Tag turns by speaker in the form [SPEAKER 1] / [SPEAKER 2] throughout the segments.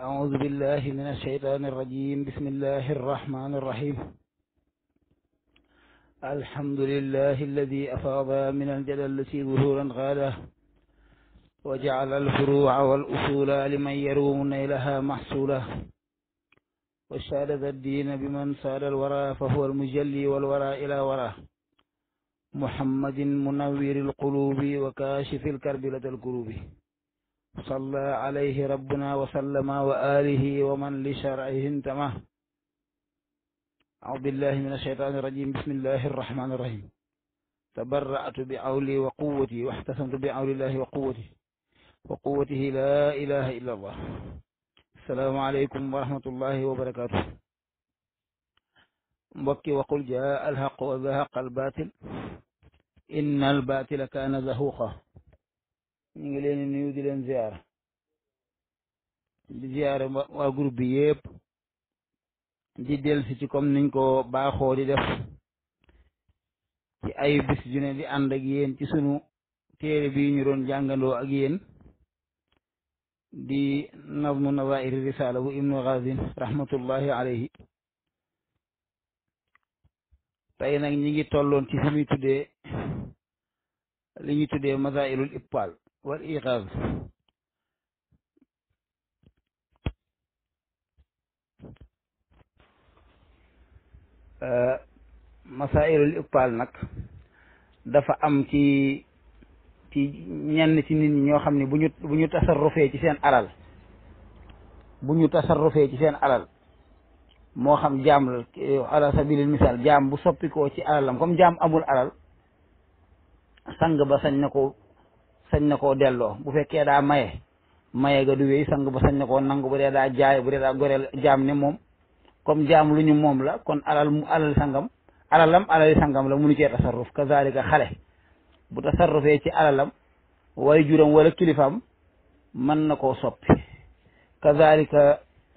[SPEAKER 1] أعوذ بالله من الشيطان الرجيم بسم الله الرحمن الرحيم الحمد لله الذي أفاض من الجلالة ظهورا غاله وجعل الفروع والأصول لمن يروم نيلها محصولا وشادد الدين بمن ساد الورى فهو المجلي والورى إلى وراه محمد منور القلوب وكاشف الكرب لدى القلوب صلى عليه ربنا وسلم وآله ومن لشرعه انتمى أعوذ بالله من الشيطان الرجيم بسم الله الرحمن الرحيم تبرأت بعولي وقوتي واحتسمت بعول الله وقوتي وقوته لا إله إلا الله السلام عليكم ورحمة الله وبركاته mbokki waqul jaa alxaq wa zahaqa albaatil inna albaatila kaana zahuqa ñu ngi leen di nuyu di leen ziyaara di ziyaara waa groupe bi yépp di dellusi ci comme niñ ko baaxoo di def ci ay bis ju ne di ànd ak yéen ci sunu téere bi ñu doon jàngandoo ak yéen di nazmu nazairi risala bu ibnu Ghazin rahmatullahi alayhi tey nag ñi ngi tolloon ci fi muy tuddee li ñuy tuddee masailul ibtal wal iqaz masailul ibtal nag dafa am ci ci ñenn ci nit ñi ñoo xam ne bu ñu bu ñu tasarrufee ci seen alal bu ñu tasarrufee ci seen alal moo xam jaam la ala sabilil misaal jaam bu soppikoo ci alalam comme jaam amul alal sang ba sañ na ko sañ na koo delloo bu fekkee daa maye maye ga du wéy sang ba sañ na koo nangu bu dee daa jaay bu dee daa goreel jaam ne moom comme jaam lu ñu moom la kon alal mu alal sangam alalam alali sangam la munu cee tasarruf kazalika xale bu tasarrufee ci alalam way juram wala kilifaam mën na koo soppi kazalika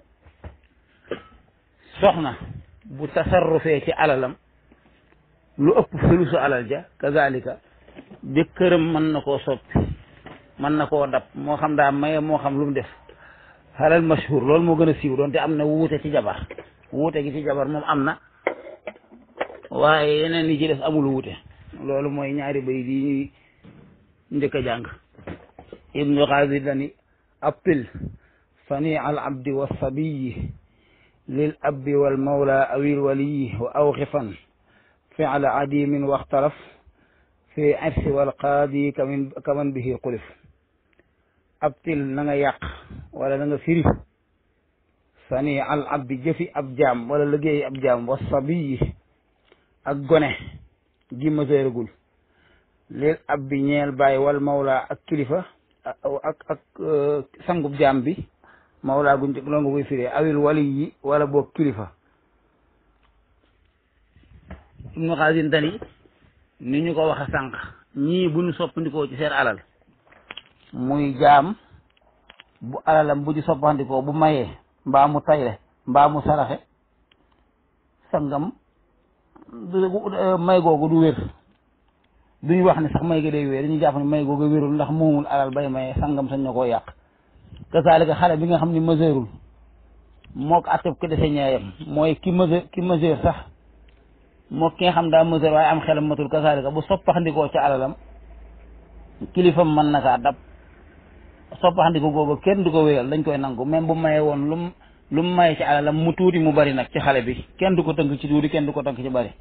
[SPEAKER 1] soxna bu tasarrufee ci alalam lu ëpp sulusu alal ja kazalika jëkkëram mën na koo soppi mën na koo dab moo xam daa maye moo xam lu mu def xalal mashhur loolu moo gën a siiw doonte am na wuute ci jabar wuute gi ci jabar moom am na waaye yeneen yi ci des amul wuute loolu mooy ñaari bay di ñuy njëkk a jàng ibnu xaazir dani appil sani al abdi wa sabiyi lil abbi wal mawla awil waliyi wa awxifan fiala adimin waxtaraf fi irsi wal qaadi kamin kaman bihi xulif abtil na nga yàq wala na nga firi sani al abdi jëfi ab jaam wala liggéey ab jaam wa sabiyi ak gone gi maseeragul lil abbi ñeel bàyyi wal mawla ak kilifa ak ak sangub jaam bi mawlaa guñ loo nga koy firee awil wali yi wala boog kilifa ibnu xaasin tani ni ñu ko waxe sànq ñii bu ñu soppandikoo ci seen alal muy jaam bu alalam bu ci soppandikoo bu mayee mbaa mu tayle mbaa mu saraxe sangam may googu du wér duñu wax ne sax may ga day wér dañuy jàpp ne may googu wérul ndax moomul alal bay mayee sangam sañ na koo yàq kasaalika xale bi nga xam ne majeurul moo ko atteb ko dese ñaayam mooy ki majeur ki majeur sax moo ki nga xam daa majeur waaye am xelam matul kasaalika bu soppaxndikoo ci alalam kilifam mën na kaa dab soppaxndiko googu kenn du ko wéyal dañ koy nangu même bu mayee woon lum lu mu maye ci alalam mu tuuti mu bari nag ci xale bi kenn du ko tënk ci tuuti kenn du ko tënk ci bari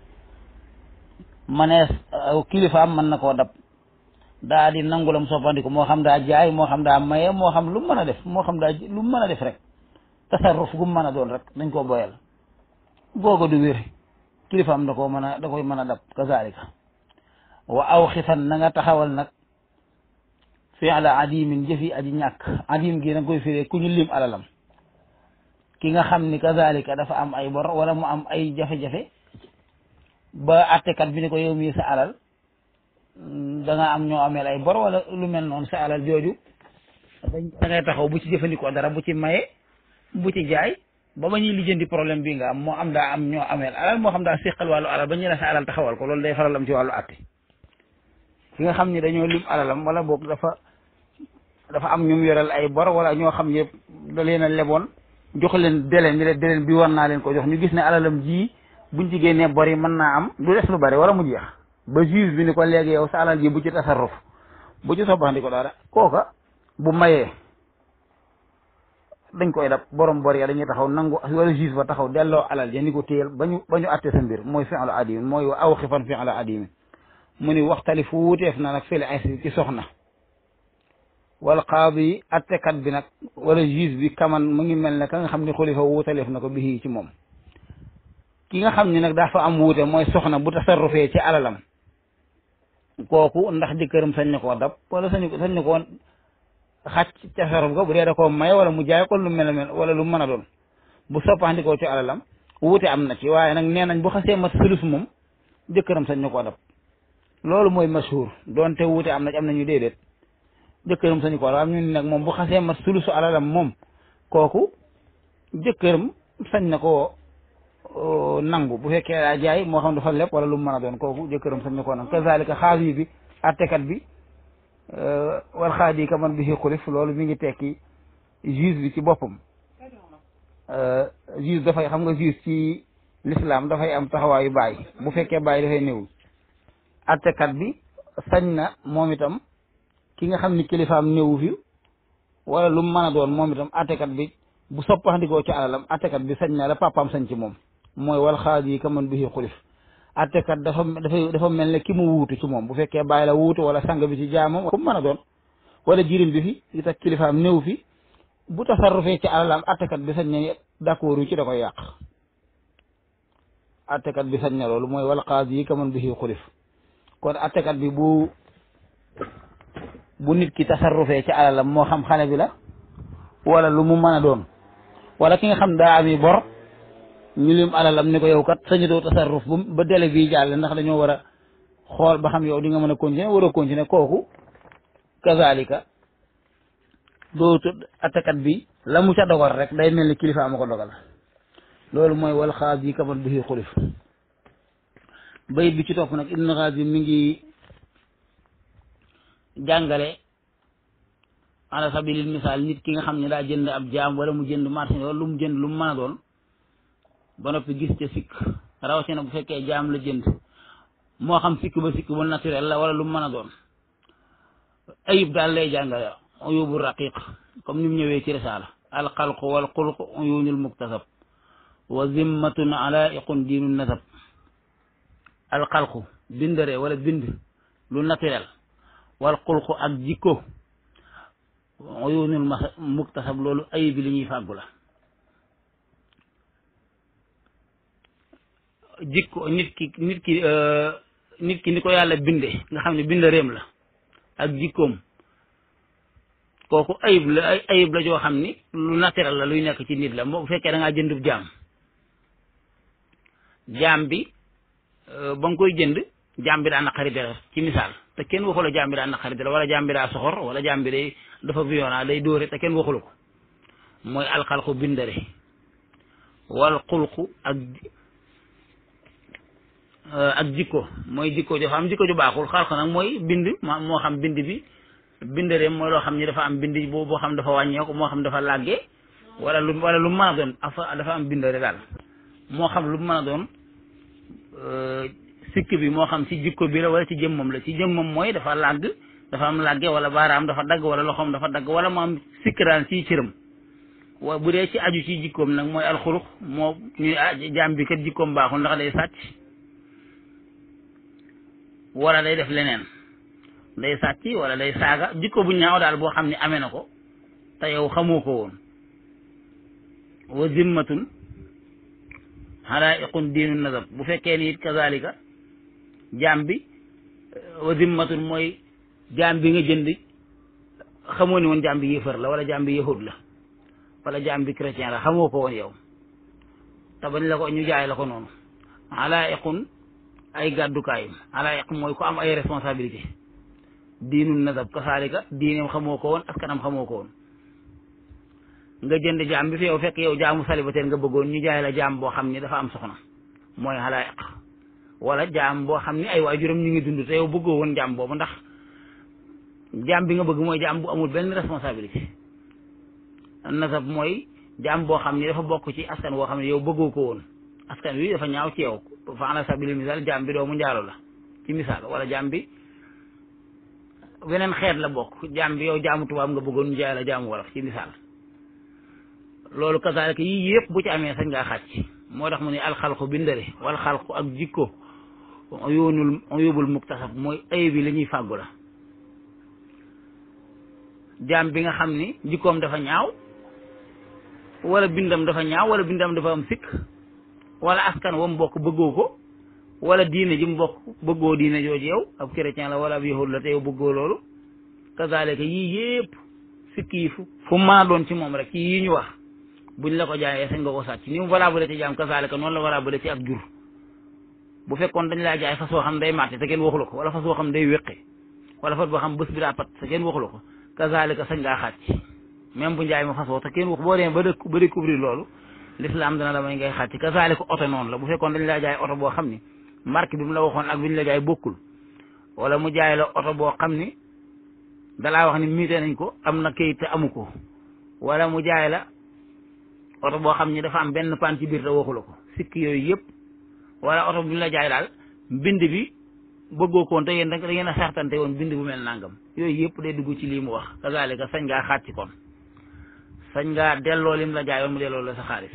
[SPEAKER 1] manees kilifaam mën na koo dab daa di nangulam soppandiku moo xam daa jaay moo xam daa maye moo xam lu mu mën a def moo xam daa lu mu mën a def rek tasarruf gu mu mën a doon rek dañ koo boyal googa du wér kilifaam da koo mën a da koy mën a dab kazalika wa aw xifan na nga taxawal nag fi'la adimin jëfi aji ñàkk adim gi na koy firee ku ñu lim alalam ki nga xam ni kazalika dafa am ay bor wala mu am ay jafe-jafe ba attekat bi ni ko yow mii sa alal da nga am ñoo ameel ay bor wala lu mel noonu sa alal jooju da ngay taxaw bu ci jëfandikoo dara bu ci maye bu ci jaay ba ba ñuy lijjanti problème bi nga am moo am daa am ñoo ameel alal moo xam daa séqal wàllu alal ba ñu la sa alal taxawal ko loolu day faral am ci wàllu atte ki nga xam ni dañoo lim alalam wala boog dafa dafa am ñum yoreel ay bor wala ñoo xam yëpp da leen a leboon jox leen deleen ni leen deleen bi war naa leen ko jox ñu gis ne alalam ji buñ ci génnee bor yi mën naa am du des lu bari wala mu jeex ba juge bi ni ko léegi yow sa alal ji bu ci tasarruf bu ci soppandi ko dara kooka bu mayee dañ koy dab borom bor ya dañuy taxaw nangu wala juge ba taxaw delloo alal ja ni ko téyel ba ñu ba ñu atte sa mbir mooy fi'lu adimin mooy aw xifan fi'lu adimin mu ni waxtali fu wuteef na nag fil insi ci soxna wal qaadi attekat bi nag wala juge bi kaman mu ngi mel ne ka nga xam ni xulifa wuutaleef na ko bi ci moom ki nga xam ni nag dafa am wuute mooy soxna bu tasarrufee ci alalam kooku ndax jëkkëram sañ na koo dab wala sañ sañ na koo xàcc tasarruf ga bu dee da koo may wala mu jaay ko lu mel mel wala lu mën a doon bu soppandikoo ci alalam wuute am na ci waaye nag nee nañ bu xasee mat sulus moom jëkkëram sañ na koo dab loolu mooy mashhur doonte wuute am na ci am na ñu déedéet jëkkëram sañu ko am ñu ni nag moom bu xasee mat sulusu alalam moom kooku jëkkëram sañ na koo nangu bu fekkee daa jaay moo xam dafa lépp wala lu mu mën a doon kooku jëkkëram sañ na koo nangu kazalika xaadi bi attekat bi wal xaadi ka man bi si xulif loolu mi ngi tekki juge bi ci boppam juge dafay xam nga juge ci l'islam dafay am taxawaayu baay bu fekkee baay dafay néewul attekat bi sañ na moom itam ki nga xam ni kilifaam néewu fi wala lu mu mën a doon moom itam attekat bi bu soppaxndikoo ci alalam attekat bi sañ na la papaam sañ ci moom mooy wal xaad yi ka man bi xulif attekat dafa dafa dafa mel ne ki mu wuutu ci moom bu fekkee bàyyi la wuutu wala sang bi ci jaamam ku mu mën a doon wala jirim bi fi li tax kilifaam néew fi bu tasarrufee ci alalam attekat bi sañ na d'accord yu ci da koy yàq attekat bi sañ na loolu mooy wal xaad yi ka man bi xulif kon attekat bi bu bu nit ki tasarrufee ci alalam moo xam xale bi la wala lu mu mën a doon wala ki nga xam daa ami bor ñu lim alalam ni ko yow kat sañu doo tasarruf bu ba délai bii jàll ndax dañoo war a xool ba xam yow di nga mën a continuer war a continuer kooku kazalika dootu attakat bi la mu ca dogal rek day mel ni kilifa ama ko dogal loolu mooy wal xaas yi kaman bi xulif bayit bi ci topp nag ibn xaas yi mi ngi jàngale ala sabilil misaal nit ki nga xam ne daa jënd ab jaam wala mu jënd marché wala lu mu jënd lu mu mën a doon ba noppi gis ca sikk rawatina bu fekkee jaam la jënd moo xam sikk ba sikk ba naturel la wala lu mu mën a doon ayib daal lay jàngale uyubu raqiq comme ni mu ñëwee ci risaala alxalqu wal xulqu uyunul muktasab wa zimmatun alaiqun diinu nasab alxalqu bindare wala bind lu naturel wal xulqu ak jikko uyunul muktasab loolu ayib bi li ñuy fàggu la jikko nit ki nit ki nit ki ni ko yàlla binde nga xam ne bind réem la ak jikkoom kooku ayib la ay ayib la joo xam ni lu naturel la luy nekk ci nit la moo bu fekkee da ngaa jëndub jaam jaam bi ba nga koy jënd jaam bi daa naqari dara ci misaal te kenn waxu la jaam bi daa naqari dara wala jaam bi daa soxor wala jaam bi day dafa violent day dóore te kenn waxula ko mooy alxalqu bindare wal xulqu ak ak jikko mooy jikko dafa am jikko ju baaxul xalq nag mooy bind moo xam bind bi bindareem mooy loo xam ni dafa am bind boo boo xam dafa wàññeeku moo xam dafa làggee wala lu wala lu mën a doon afa dafa am bindare daal moo xam lu mën a doon sikk bi moo xam ci jikko bi la wala ci jëmmam la ci jëmmam mooy dafa làgg dafa am làgge wala baaraam dafa dagg wala loxoom dafa dagg wala mu am sikk daal ci cëram wa bu dee ci aju ci jikkoom nag mooy alxurux moo ñuy jaam bi kat jikkoom baaxul ndax day sàcc wala day def leneen day sàcc wala day saaga jikko bu ñaaw daal boo xam ne amee na ko te yow xamoo ko woon wa zimmatun halaiqun diinu nazab bu fekkee ni it kazalika jaam bi wa zimmatun mooy jaam bi nga jënd xamoo ni woon jaam bi yéefar la wala jaam bi yahud la wala jaam bi chrétien la xamoo ko woon yow te bañ la ko ñu jaay la ko noonu halaiqun ay gàddukaayam halaiq mooy ku am ay responsabilité diinu nazab kasaalika diineem xamoo ko woon askanam xamoo ko woon nga jënd jaam bi fi yow fekk yow jaamu célibataire nga bëggoon ñu jaay la jaam boo xam ni dafa am soxna mooy halaiq wala jaam boo xam ni ay waajuram ñu ngi dund te yow bëggoo woon jaam boobu ndax jaam bi nga bëgg mooy jaam bu amul benn responsabilité nasab mooy jaam boo xam ni dafa bokk ci askan woo xam ne yow bëggoo ko woon askan wi dafa ñaaw ci yow fa ala sabili misaal jaam bi doomu njaalo la ci misaal wala jaam bi weneen xeet la bokk jaam bi yow jaamu tubaab nga bëggoon njaay la jaamu wolof ci misaal loolu kasaalika yii yëpp bu ci amee sañ ngaa xàcc moo tax mu ne alxalqu bindale wal xalqu ak jikko yoonul yóbbul muktasab mooy ay bi li ñuy fàggu la jaam bi nga xam ni jikkoom dafa ñaaw wala bindam dafa ñaaw wala bindam dafa am sikk wala askan wa mu bokk bëggoo ko wala diine ji mu bokk bëggoo diine jooju yow ab chrétien la wala ab yahud la te yow bëggoo loolu kazalika yii yépp sikk yi fu fu mu mën a doon ci moom rek ci yii ñu wax buñ la ko jaayee sañ nga ko sàcc ni mu valable ci jaam kazalika noonu la valable ci ak jur bu fekkoon dañ laa jaay fas woo xam day màtte te kenn waxu la ko wala fas woo xam day wéqe wala fas boo xam bés bi daa pat te kenn waxu la ko kazalika sañ ngaa xàcc même bu njaay ma fas woo te kenn wax boo demee ba ba découvrir loolu l'islam dana la may ngay xàcc kazalika oto noonu la bu fekkoon dañ laa jaay oto boo xam ni marque bi mu la waxoon ak bi ñu la jaay bokkul wala mu jaay la oto boo xam ni dalaa wax ni miite nañ ko am na kayit te amu ko wala mu jaay la oto boo xam ni dafa am benn pan ci biir te waxu la ko sikk yooyu yëpp wala oto bi ñu la jaay daal mbind bi bëggoo koon te yéen da ngeen a sartante woon bind bu mel nangam yooyu yëpp day dugg ci lii mu wax kazalika sañ ngaa xàcc kon sañ ngaa delloo lim la jaayoon mu delloo la sa xaalis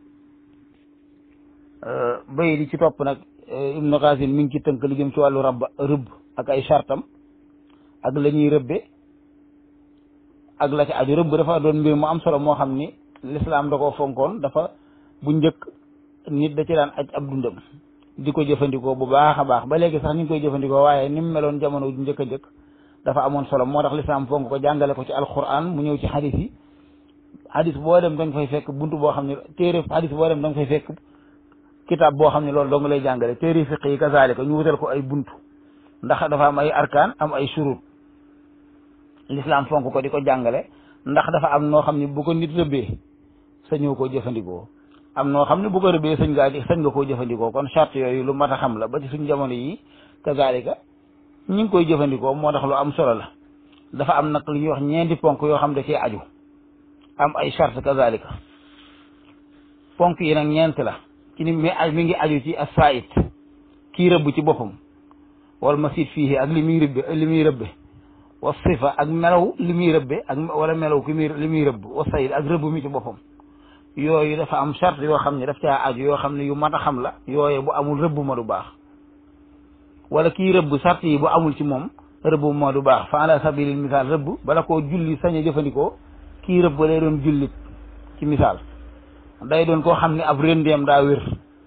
[SPEAKER 1] bay di ci topp nag Ibnu Qasim mi ngi ci tënk li jëm ci wàllu rab rëbb ak ay chartam ak la ñuy rëbbe ak la ci aju rëbb dafa doon mbir mu am solo moo xam ni lislaam da koo fonkoon dafa bu njëkk nit da ci daan aj ab dundam di ko jëfandikoo bu baax a baax ba léegi sax ñu ngi koy jëfandikoo waaye ni mu meloon jamono ju njëkk a njëkk dafa amoon solo moo tax lislaam fonk ko jàngale ko ci alquran mu ñëw ci xadis yi xadis boo dem da nga fay fekk buntu boo xam ne téere xadis boo dem da nga fay fekk kitaab boo xam ne loolu dong lay jàngale téere fiq yi kazalika ñu wutal ko ay buntu ndax dafa am ay arkaan am ay shurut l'islam fonk ko di ko jàngale ndax dafa am noo xam ne bu ko nit rëbbee sañoo koo jëfandikoo am noo xam ne bu ko rëbbee sañ ngaa di sañ nga koo jëfandikoo kon charte yooyu lu mat a xam la ba ci suñ jamono yi kazalika ñi ngi koy jëfandikoo moo tax lu am solo la dafa am nag lu ñuy wax ñeenti ponk yoo xam da cee aju am ay charte kazalika ponk yi nag ñeent la ci ni mi mi ngi aju ci as-saayit kii rëbb ci boppam wal masid fii ak li muy rëbbe li muy rëbbe wa sifa ak melaw li muy rëbbe ak wala melaw ki muy li muy rëbb wa sayid ak rëbb mi ci boppam yooyu dafa am charte yoo xam ne daf caa aju yoo xam ne yu mat a xam la yooye bu amul rëbb ma du baax wala kii rëbb charte yi bu amul ci moom rëbb ma du baax fa ala sabilil misaal rëbb bala koo julli sañ a jëfandikoo kii rëbb lay doon jullit ci misaal day doon koo xam ne ab rëndeem daa wér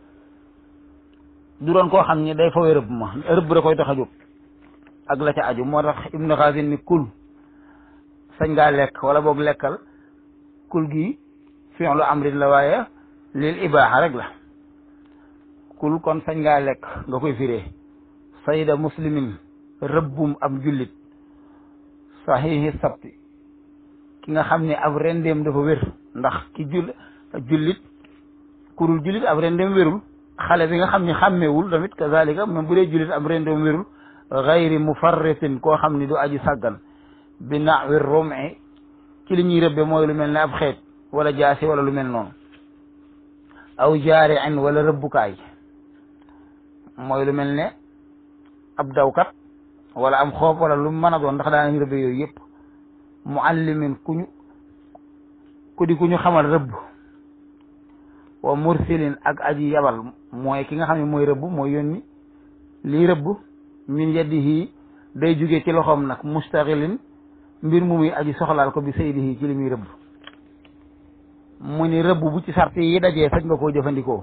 [SPEAKER 1] du doon koo xam ne day fawee rëbb ma rëbb da koy tax a jóg ak la ca aju moo tax ibnu xaasin ni kul sañ ngaa lekk wala boog lekkal kul gi fi'lu amrin la waaye lil ibaaxa rek la kul kon sañ ngaa lekk nga koy firee sayda muslimin rëbbum ab jullit saxiixi sabti ki nga xam ne ab rendeem dafa wér ndax ki jull jullit kurul jullit ab rendeem wérul xale bi nga xam ne xàmmeewul tamit kazalika même bu dee jullit ab rendeem wérul gayri mufarritin koo xam ni du aji sàggan bi nawi rumi ci li ñuy rëbbe mooy lu mel ne ab xeet wala jaasi wala lu mel noonu aw jaari in wala rëbbukaay mooy lu mel ne ab dawkat wala am xoob wala lu mën a doon ndax daanañ rëbbe yooyu yëpp muallimin ku ñu ku di ku ñu xamal rëbb wa mursilin ak aji yabal mooy ki nga xam ne mooy rëbb mooy yónni lii rëbb min yadihi day jóge ci loxoom nag mustaxilin mbir mu muy aji soxlaal ko bi saydihi ci li muy rëbb mu ni rëbb bu ci sart yi dajee sañ nga koo jëfandikoo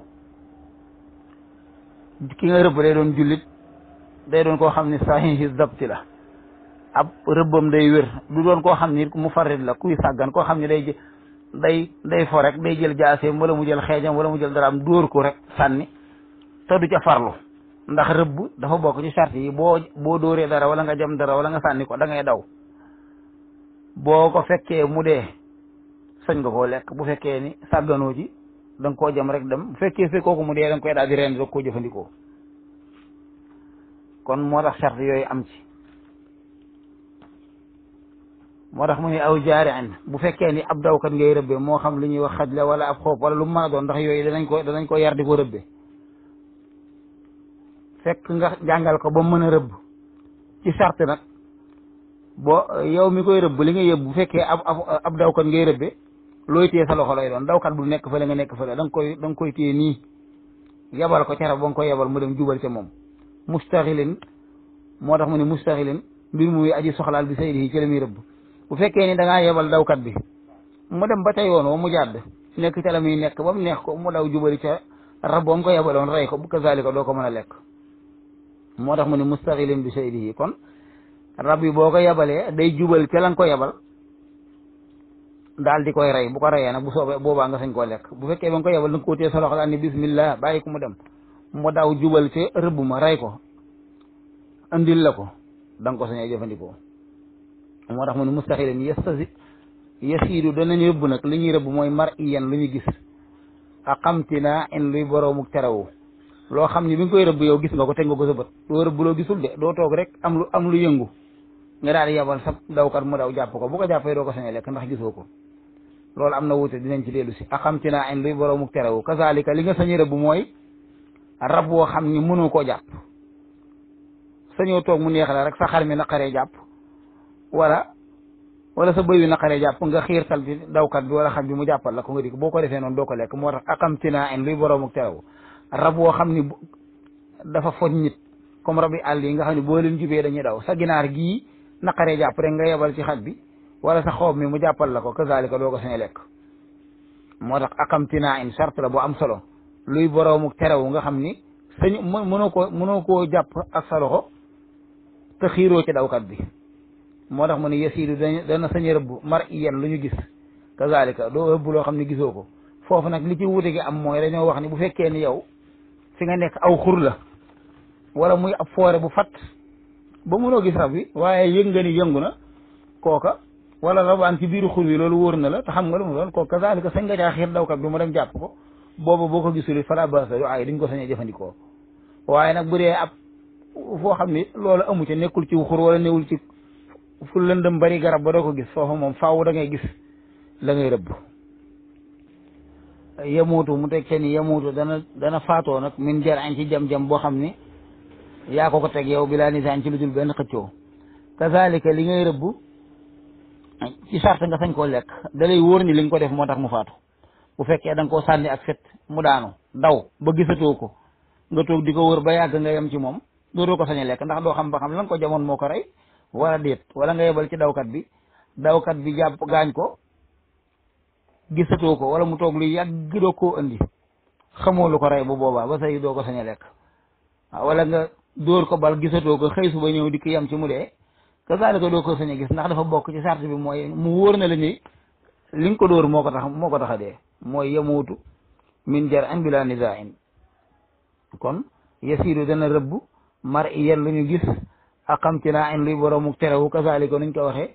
[SPEAKER 1] ki nga rëbb day doon jullit day doon koo xam ne sahihi dabti la ab rëbbam day wér du doon koo xam ni mu farit la kuy sàggan koo xam ne day day day fo rek day jël jaaseem wala mu jël xeejam wala mu jël daraam dóor ko rek sànni te du ca farlu ndax rëbb dafa bokk ci charte yi boo boo dóoree dara wala nga jam dara wala nga sànni ko da ngay daw boo ko fekkee mu dee sañ nga koo lekk bu fekkee ni sàgganoo ci da nga koo jam rek dem bu fekkee fekkoo ko mu dee da nga koy daal di rend doog koo jëfandikoo kon moo tax charte yooyu am ci moo tax mu ne aw jaari'in bu fekkee ni ab dawkat ngay rëbbe moo xam li ñuy wax xaj la wala ab xoob wala lu mu mën a doon ndax yooyu danañ ko danañ ko yar di ko rëbbe fekk nga jàngal ko ba mën a rëbb ci sart nag boo yow mi koy rëbb li nga yëbb bu fekkee ab ab dawkat ngay rëbbe looy téye sa loxo lay doon dawkat bu nekk fële nga nekk fële da nga koy da nga koy téye nii yebal ko ca rab ba nga koy yebal mu dem jubal ca moom mustaxilin moo tax mu ne mustaxilin mbir muy aji soxlaal bi saydi yi ci la muy rëbb bu fekkee ni da ngaa yebal dawkat bi mu dem ba ca yoon wa mu jàdd nekk ca la muy nekk ba mu neex ko mu daw jubali ca rab ba mu ko yebaloon rey ko bu kazalika doo ko mën a lekk moo tax mu ne mustaxilin bi saydi yi kon rab yi boo ko yebalee day jubal ca la nga ko yebal daal di koy rey bu ko reyee nag bu soobee boobaa nga sañ koo lekk bu fekkee ba nga ko yebal da nga ko téye sa loxo daal ni bismillah bàyyi ko mu dem mu daw jubal ca rëbb ma rey ko andil la ko da nga ko sañee jëfandikoo moo tax mu ne mustaxilin yastasi yasiidu danañ rëbb nag li ñuy rëbb mooy mar iyan lu ñu gis a xamtina in luy boroomu terawu loo xam ni bi nga koy rëbb yow gis nga ko teg nga ko sa bët doo rëbb loo gisul de doo toog rek am lu am lu yëngu nga daal di yebal sa dawkat mu daw jàpp ko bu ko jàppee doo ko sañee lekk ndax gisoo ko loolu am na wuute dinañ ci dellu si a xamtina in luy boroomu terawu kazalika li nga sañi rëbb mooy rab woo xam ni mënoo koo jàpp sañoo toog mu neex la rek sa xar mi naqaree jàpp wala wala sa bëy wi naqaree jàpp nga xiirtal bi dawkat bi wala xam bi mu jàppal la ko nga di boo ko defee noonu doo ko lekk moo tax akam tinaa en luy boroomu teraw rab woo xam ni dafa foj nit comme rab yi àll yi nga xam ne boo leen jubee dañuy daw sa ginaar gii naqaree jàpp rek nga yebal ci xaj bi wala sa xoob mi mu jàppal la ko kazalika doo ko sañ lekk moo tax akam tinaa en charte la bu am solo luy boroomu teraw nga xam ni sañ mënoo ko mënoo koo jàpp ak sa loxo te xiiroo ci dawkat bi moo tax mu ne yasiidu dana sañ rëbb mar iyan lu ñu gis kazalika doo rëbb loo xam ne gisoo ko foofu nag li ci wuute gi am mooy dañoo wax ni bu fekkee ni yow fi nga nekk aw xur la wala muy ab foore bu fat ba mënoo gis rab wi waaye yëg nga ni yëngu na kooka wala rabaan ci biiru xur wi loolu wóor na la te xam nga lu mu doon kooka kazalika sañ nga caa xiir dawkat bi mu dem jàpp ko booba boo ko gisul fala basa yu ay duñ ko sañee jëfandikoo waaye nag bu dee ab foo xam ni loolu amu ca nekkul ci xur wala newul ci fu lëndëm bari garab ba doo ko gis foofu moom faaw da ngay gis la ngay rëbb yemuutu mu teg ca ni yemuutu dana dana faatoo nag min jar añ ci jam-jam boo xam ni yaa ko ko teg yow bi laa nisaan ci lu dul benn xëccoo kazalika li ngay rëbb ci sart nga sañ koo lekk da lay wóor ni li nga ko def moo tax mu faatu bu fekkee da nga koo sànni ak fet mu daanu daw ba gisatoo ko nga toog di ko wër ba yàgg nga yem ci moom dootoo ko sañ a lekk ndax doo xam ba xam lan ko jamoon moo ko rey wala déet wala nga yebal ci dawkat bi dawkat bi jàpp gaañ ko gisatoo ko wala mu toog lu yàgg doo koo andi xamoo lu ko rey bu boobaa ba say doo ko sañ a lekk waaw wala nga dóor ko bal gisatoo ko xëy suba ñëw di ko yem ci mu dee kazaalika doo ko sañ a gis ndax dafa bokk ci sart bi mooy mu wóor na la ni li nga ko dóor moo ko tax moo ko tax a dee mooy yemuutu min jar an bila nizain kon yasiiru dana rëbb mar iyan lu ñu gis ak xam ci naa en luy boroomu terewu kazaalika nuñ ko waxee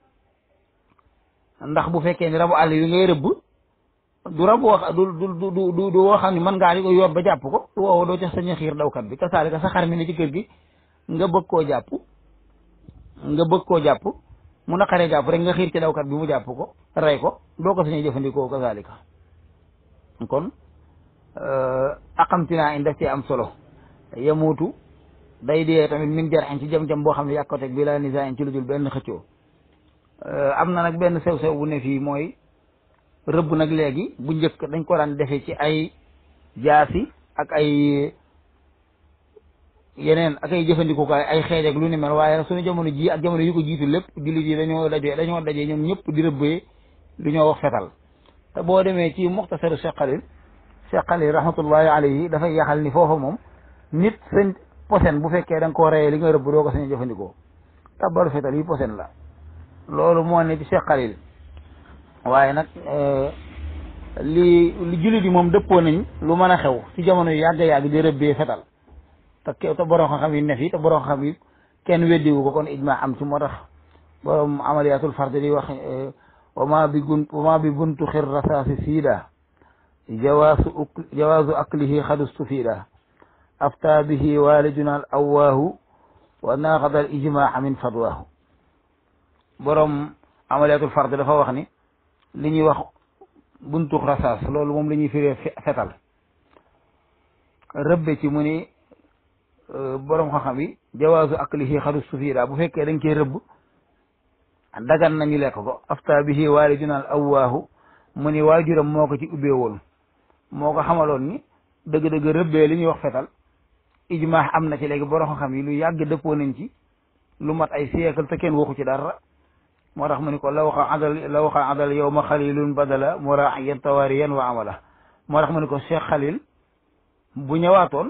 [SPEAKER 1] ndax bu fekkee ni rabu àll yi ngay rëbb du rab wax du du du du du woo xam ne mën ngaa di ko yor ba jàpp ko woowu doo ca sañ a xiir dawkat bi kazaalika sa xar mi ne ci kër gi nga bëgg koo jàpp nga bëgg koo jàpp mu naqaree jàpp rek nga xiir ci dawkat bi mu jàpp ko rey ko doo ko sañee jëfandikoo kazaalika kon aqamtinaa in daf ci am solo yemuutu day dee tamit min jar ci jam-jam boo xam ne yàq teg bi la nisa in ci lu dul benn xëccoo am na nag benn sew-sew bu ne fii mooy rëbb nag léegi bu njëkk dañ ko daan defee ci ay jaasi ak ay yeneen ak ay jëfandikukaay ay xeej ak lu ni mel waaye suñu jamono ji ak jamono yu ko jiitu lépp jullit yi dañoo dajee dañoo dajee ñoom ñëpp di rëbbee lu ñoo wax fetal te boo demee ci muxtasaru Cheikh Khalil Cheikh Khalil rahmatullahi alayhi dafay yaxal ni foofa moom nit seen posen bu fekkee da nga koo reyee li nga rëbb doo ko sañ jëfandikoo tabaru fetal yi posen la loolu moo ne ci Cheikh Khalil waaye nag li li jullit yi moom dëppoo nañ lu mën a xew ci jamono yu yàgg yàgg di rëbbee fetal te ke te borom xam-xam yi ne fi te borom xam yi kenn weddiwu ko kon ijma am ci moo tax borom amaliyatul fard di wax wa ma bi gun wa ma bi buntu xir rasaasi siida jawaasu uk jawaasu aklihi xadustu fiida afta bihi waliduna al awaahu wa naqada al ijmaa min fadwaahu borom amaliyatul fard dafa wax ni li ñuy wax buntu rasaas loolu moom la ñuy firee fetal rëbbe ci mu ni borom xam-xam yi jawaazu aklihi xaru sufiida bu fekkee dañ koy rëbb dagan nañu lekk ko afta bihi waaliduna al awwaahu mu ni waajuram moo ko ci ubbee woon moo ko xamaloon ni dëgg-dëgg rëbbee li ñuy wax fetal ijmaax am na ci léegi borom xam-xam yi lu yàgg dëppoo nañ ci lu mat ay siècle te kenn waxu ci dara moo tax mu ni ko la waxa adal la waxa adal yow ma xalilun badala muraayan tawariyan wa amala moo tax mu ni ko Cheikh Xalil bu ñëwaatoon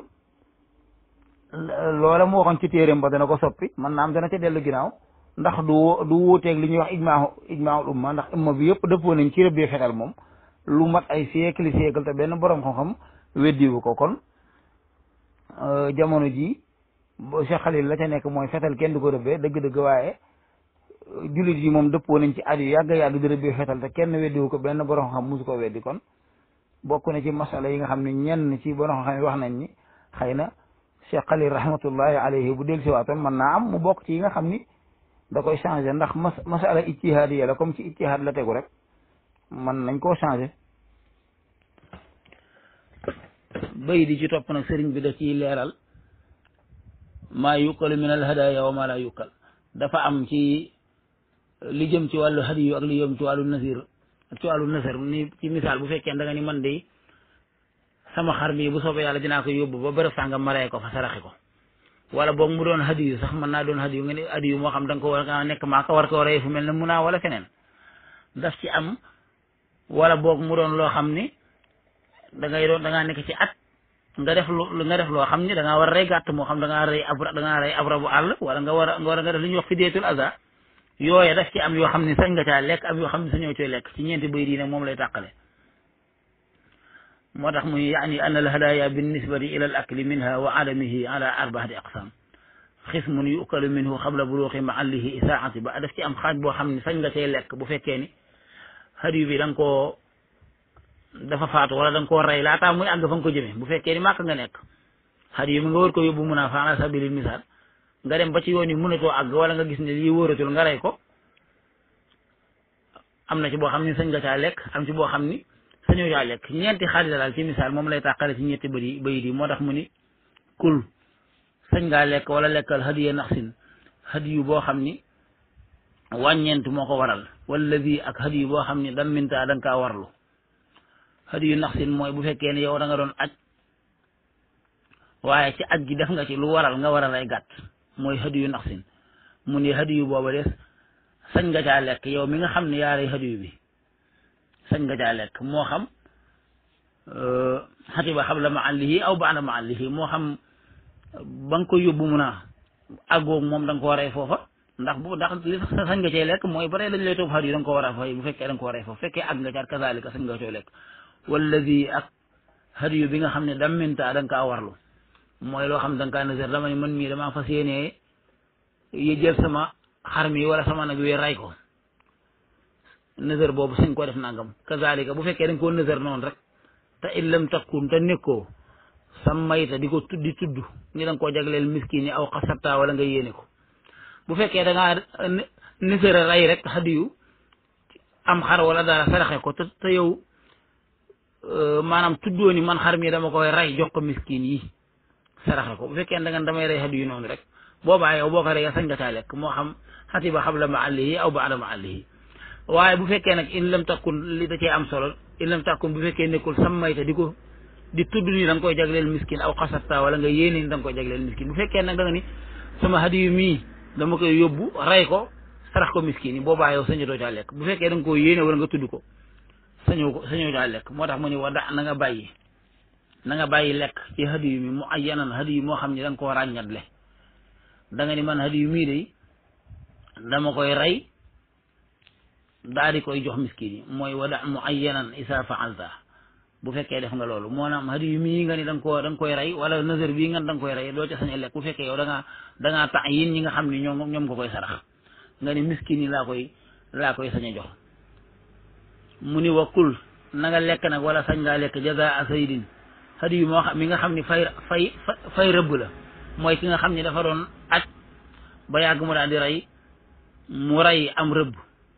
[SPEAKER 1] loola mu waxoon ci téeréem ba dana ko soppi man naam dana ca dellu ginnaaw ndax du du wuuteeg li ñuy wax ijmaahu ijmaahul umma ndax umma bi yëpp dëppoo nañ ci rëbbee fetal moom lu mat ay siècle siècle te benn borom xam-xam weddiwu ko kon jamono ji Cheikh Xalil la ca nekk mooy fetal kenn du ko rëbbee dëgg-dëgg waaye jullit yi moom dëppoo nañ ci at yu yàgg yàgg di rëbbee fetal te kenn weddiwu ko benn borom xam musu ko weddi kon bokk na ci masala yi nga xam ne ñenn ci borom xam yi wax nañ ni xëy na Cheikh Xalil rahmatullahi alayhi bu dellu si waatoon mën naa am mu bokk ci yi nga xam ni da koy changé ndax mas masala ijtihaadiya la comme ci ijtihaad la tegu rek mën nañ koo changé bay di ci topp nag sëriñ bi da ciy leeral maa yukalu min al hadaya wa ma la yukal dafa am ci li jëm ci wàllu hadiyu ak li jëm ci wàllu nasir ak ci wàllu nasar ni ci misaal bu fekkee da nga ni man de sama xar mi bu soobee yàlla dinaa ko yóbbu ba bërëb sàngam ma rey ko fa saraxi ko wala boog mu doon hadiyu sax mën naa doon hadiyu nga ne hadiyu moo xam da nga ko war a nekk maa ko war koo rey fu mel ne mun naa wala feneen daf ci am wala boog mu doon loo xam ni da ngay doon da ngaa nekk ci at nga def lu nga def loo xam ni da ngaa war a rey gàtt moo xam da ngaa rey abra da ngaa rey abra bu àll wala nga war a nga war a nga def li ñuy wax fideetul aza yooye daf ci am yoo xam ne sañ nga caa lekk am yoo xam ne sañoo cooy lekk ci ñeenti bëy diine moom lay tàqale moo tax muy yaani an al hadaya bin nisbati ila al akli minha wa adamihi ala arbaati aqsam xismun yukalu minhu xabla buluuxi mahallihi isaati ba daf ci am xaaj boo xam ne sañ nga cay lekk bu fekkee ni hadiyu bi da nga koo dafa faatu wala da nga koo rey laataa muy àgg fa nga ko jëmee bu fekkee ni màkk nga nekk hadiyu mi nga war ko yóbbu mun a fa ala sabilil misaal nga dem ba ci yoon yi mënatoo àgg wala nga gis ne lii wóoratul nga rey ko am na ci boo xam ni sañ nga caa lekk am ci boo xam ni sañoo caa lekk ñeenti xaaj la daal ci misaal moom lay tàqale ci ñetti bëri bayit yi moo tax mu ni kul sañ ngaa lekk wala lekkal hadiya naxsin hadiyu boo xam ni wàññeent moo ko waral wala bii ak hadiyu boo xam ni dam minta da nga kaa warlu hadiyu naxsin mooy bu fekkee ne yow da nga doon aj waaye ci aj gi def nga ci lu waral nga waral ay gàtt mooy hadiyu naxsin mu ni hadiyu booba des sañ nga caa lekk yow mi nga xam ne yaaray hadiyu bi sañ nga caa lekk moo xam xatiba xabla maallihi aw baada maallihi moo xam ba nga koy yóbbu mun a àggoog moom da nga ko waree foofa ndax bu ndax li sañ nga cee lekk mooy bare dañ lay toog hadiyu da nga ko war a fay bu fekkee da nga ko waree foofu fekkee àgg nga caat kazalika sañ nga coo lekk walladi ak hadiyu bi nga xam ne damminta da nga kaa warlu mooy loo xam da nga kaa nazar dama ne man mii damaa fas yéenee yi jël sama xar mi wala sama nag wi ray ko nëzër boobu suñ ko def nangam kazalika bu fekkee dañ koo nëzër noonu rek te in lam takkun te nekkoo sa mayta di ko tuddi tudd ni da nga koo jagleel miskin yi aw xasabta wala nga yéene ko bu fekkee da ngaa nëzër a ray rek hadiyu am xar wala dara saraxe ko te te yow maanaam tuddoo ni man xar mi dama koy ray jox ko miskin yi saraxe ko bu fekkee da nga damay rey hadiyu noonu rek boobaa yow boo ko reyee sañ nga caa lekk moo xam xatiba xabla maallihi aw baada maallihi waaye bu fekkee nag in lam takkun li da cee am solo in lam takkun bu fekkee nekkul sammayta di ko di tudd ni da nga koy jagleel miskin aw xasata wala nga yéene ni da nga koy jagleel miskin bu fekkee nag da nga ni sama hadiyu mii dama koy yóbbu rey ko sarax ko miskin yi boobaa yow sañatoo caa lekk bu fekkee da nga koo yéene wala nga tudd ko sañoo ko sañoo caa lekk moo tax mu ne wa da na nga bàyyi na nga bàyyi lekk ci hadiyu mi mu ayyanan hadiyu moo xam ne da nga koo ràññatle da nga ni man hadiyu mii de dama koy rey daa di koy jox miskin yi mooy wada mu ayyanan isa faalta bu fekkee def nga loolu moo naam hadiyu mii nga ni da nga koo da nga koy rey wala nazar bii nga da nga koy rey doo ca sañ a lekk bu fekkee yow da ngaa da ngaa tax yin ñi nga xam ne ñoom ñoom nga koy sarax nga ni miskin yi laa koy laa koy sañ a jox mu ni wakkul na nga lekk nag wala sañ ngaa lekk jaza saydin hadiyu moo xam mi nga xam ni fay fay fay rëbb la mooy ki nga xam ni dafa doon aj ba yàgg mu daal di rey mu rey am rëbb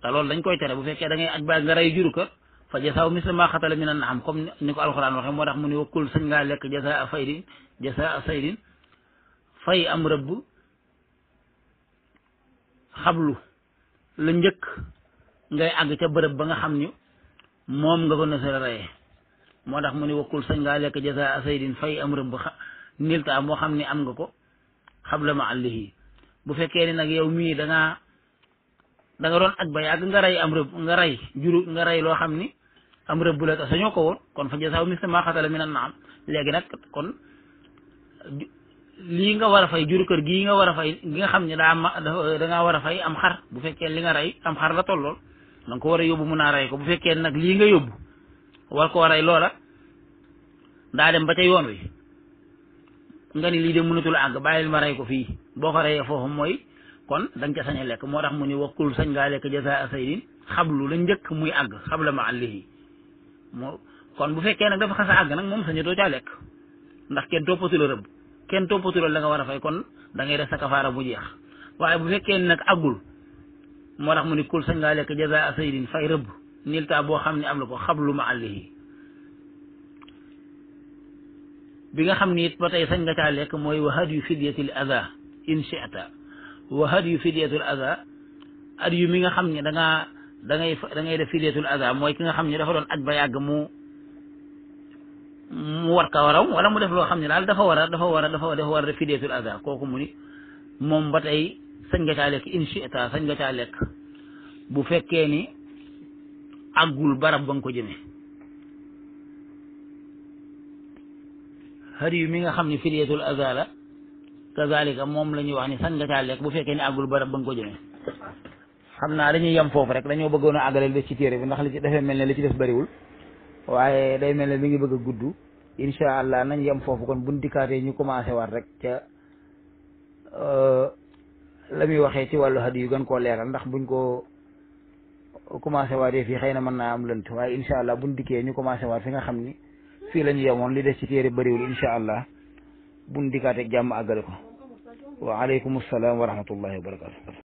[SPEAKER 1] te loolu dañ koy tere bu fekkee da ngay aj ba nga rey juru kër fa jasaaw misla ma xatala min an am comme ni ko alxuraan waxee moo tax mu ni wakkul sañ ngaa lekk jasa a faydin jasa a saydin fay am rëbb xablu la njëkk ngay àgg ca bërëb ba nga xam ni moom nga ko nësara reyee moo tax mu ni wakkul sañ ngaa lekk jasa a saydin fay am rëbb nilta moo xam ni am nga ko xabla ma àllihi bu fekkee ni nag yow mii da ngaa da nga doon aj ba yàgg nga rey am rëbb nga rey juru nga rey loo xam ni am rëbb la te sañoo ko woon kon fa jasaaw misla maa xatala min an naam léegi nag kon lii nga war a fay juru kër gii nga war a fay gi nga xam ne daa ma da ngaa war a fay am xar bu fekkee li nga rey am xar la tollool da nga ko war a yóbbu mun naa rey ko bu fekkee nag lii nga yóbbu war koo rey loola daa dem ba ca yoon wi nga ni lii de mënatul àgg bàyyil ma rey ko fii boo ko reyee foofu mooy kon da nga ca sañ a lekk moo tax mu ni wakkul sañ ngaa lekk jasa saydin xablu la njëkk muy àgg xabla ma àllihi moo kon bu fekkee nag dafa xas a àgg nag moom sañu doo caa lekk ndax kenn toppatu la rëbb kenn toppatu la la nga war a fay kon da ngay def sa kafaara bu jeex waaye bu fekkee nag àggul moo tax mu ni kul sañ ngaa lekk jasa saydin fay rëbb nilta boo xam ne am na ko xablu ma àllihi bi nga xam ni it ba tey sañ nga caa lekk mooy wa hadyu fidyatil ada in shi'ta wa hadyu fidyatul ada at yu mi nga xam ne da ngaa da ngay da ngay def fidyatul ada mooy ki nga xam ne dafa doon aj ba yàgg mu mu war ka waraw wala mu def loo xam ne daal dafa war a dafa war a dafa dafa war a def fidyatul ada kooku mu ni moom ba tey sañ nga caa lekk in shi'ta sañ nga caa lekk bu fekkee ni àggul barab ba nga ko jëmee hadiyu mi nga xam ne fidyatul ada la kazalika moom la ñuy wax ni sañ nga caa lekk bu fekkee ni àggul barab ba nga ko jëmee xam naa dañuy yem foofu rek dañoo bëggoon a àggaleel des ci téere bi ndax li ci dafay mel ne li ci des bëriwul waaye day mel ne mi ngi bëgg a gudd incha allah nañ yem foofu kon buñ dikkaatee ñu commencé waat rek ca la muy waxee ci wàllu hadiyu gën koo leeral ndax buñ ko commencé waatee fii xëy na mën naa am lënt waaye incha allah buñ dikkee ñu commencé waat fi nga xam ni fii la ñu yemoon li des ci téere bëriwul incha allah buñ dikkaatee jàmm àggale ko wa aleykum salaam wa rahmatullahi wa barakatu